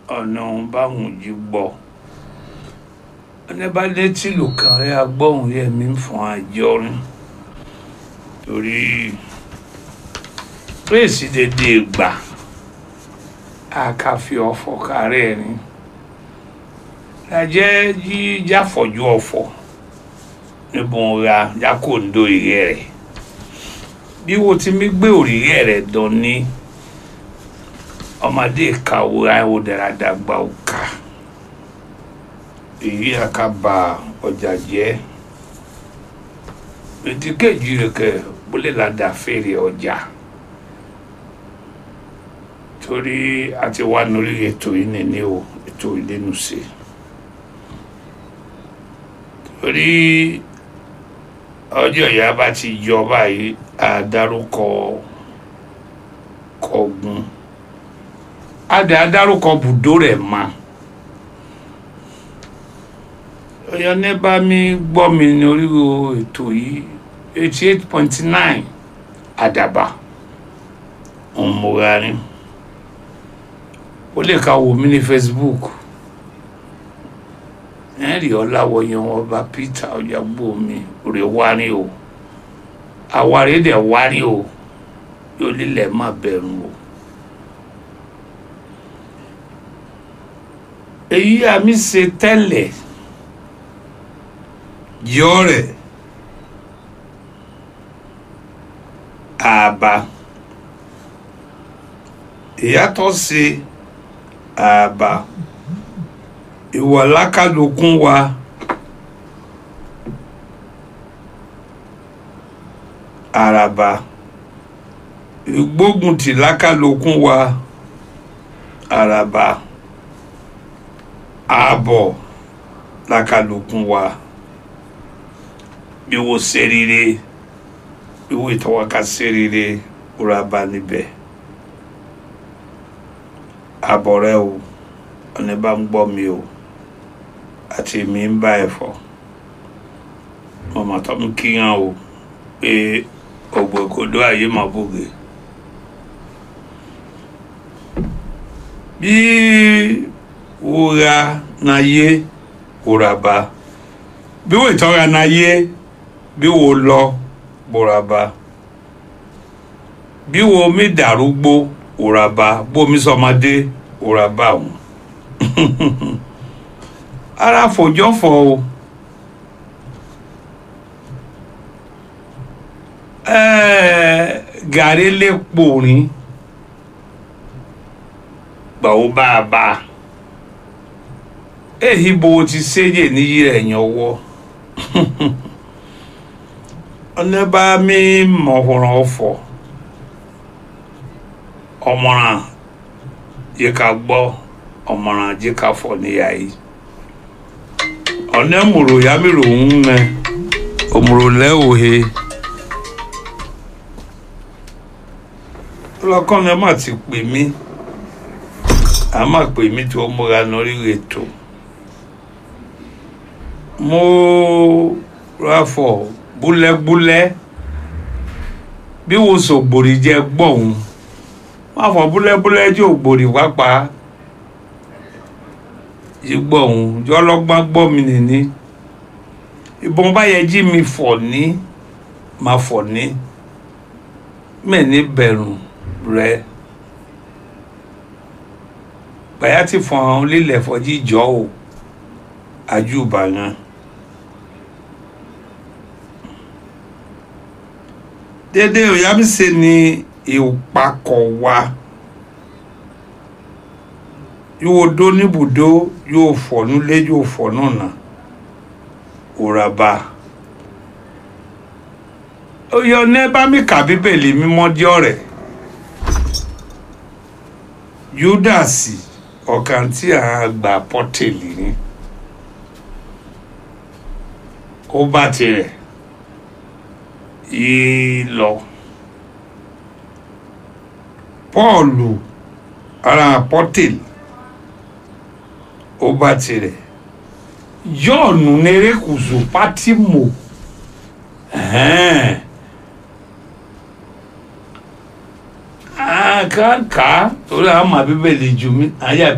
ọ̀nà báwọn jí gbọ́ ẹni bá létí lò kàn rẹ agbóhùn yẹ mí fún àjọrin torí pèsè dédé gbà àkàfi ọ̀fọ̀ kárẹ̀ ni lajẹ́ jí jáfọ̀jú ọ̀fọ̀ níbo ra jákòndó ìrẹ́ rẹ̀ bí wo ti mi gbé òrìrẹ́ rẹ̀ dán ní ọmọdé kàwé àwọn dáradágbà òkà èyí àkàbà ọjà jẹ́ ètí kejì rẹ̀ kẹ́ bólé ládàá fèrè ọjà torí a ti wá lórí ètò yìí nìní o ètò ìlénu sí torí ọjọ́ ìyá bá ti yọ báyìí àdárúkọ kọ̀ọ̀gùn adẹ adárúkọ bùdó rẹ̀ ma ọyọ ní bá mi gbọ́ mi ní oríwo ètò yìí eighty eight point nine àdàbà ọmọrarin ó lè ka wò mí ní Facebook ẹ̀rì ọ̀làwọ̀yàn ọba Peter ọ̀yàgbó mi rè wárí o àwárí dẹ̀ wárí o yóò lílẹ̀ má bẹ̀rù o. èyí àmì ṣe tẹ́lẹ̀ yọ rẹ̀ àbá ìyàtọ̀ sí àbá ìwà lákàlùkùn wa àràbà ìgbóguntì lákàlùkùn wa àràbà ààbọ̀ lákàlùkùn wa bí wo ṣe rere bí wo ìtọ́wọ́ká ṣe rere rà bá níbẹ̀ àbọ̀ rẹ o ọ̀nà bá ń gbọ́ mi o àti mi ń bá ẹ̀ fọ́ mọ̀mọ́ tó ń kíyàn o pé ògbókodó ayé mà bògè bí wúra náyé wúraba bí wò ìtọ́ra náyé bí wò lọ wúraba bí wò mí dàrúgbó wúraba bómi sọmọdé wúraba òun ara fòjọ́fọ̀ o ẹ̀ẹ́ gàrí lè pòrín gbàwó bá a bá a èyí bó ti séyè níyì rẹ̀ yàn wọ́ ọ̀nà bá mi mọ̀húnrán ọ̀fọ̀ ọmọràn yìí ká gbọ́ ọmọràn yìí ká fọ̀ níyà yìí ọ̀nà mùrò yàmìrò ń mẹ òmùrò lẹ́wòhe lọ́kàn náà má ti pè mí a máa pè mí tí ó múra lórí ètò mo ráfọ búlẹ́búlẹ́ bí wo sògbòrì jẹ gbọ̀hún má fọ búlẹ́búlẹ́ tí ògbòrì pápá ìgbọ̀hún jọlọ́gbọ́n gbọ́ mi nìní ìbọn bá yẹ jí mi fọ̀ ní má fọ̀ ní mẹ́ni bẹ̀rù rẹ gbàyà ti fọ̀n lílẹ̀ fọ́jí jọ́ o àjùbà yẹn. dédé òyàmísè ni ìpakọ̀ wa yóò dó níbùdó yóò fọ̀ nílé yóò fọ̀ náà òràbà oyè ọ̀nà bá mi kà bíbélì mímọ́ díọ̀ rẹ̀ yúdàsì ọ̀kan tí a gbà pọ́tẹ́lì ni ó bá tirẹ̀ yìí lọ pọ́ọ̀lù ara pọ́tẹ́lì ó bá tirẹ̀ yọ̀ọ̀nù nerékùsù pátìmù àkàkà torí àwọn àbíbẹ̀lì jù mí àyà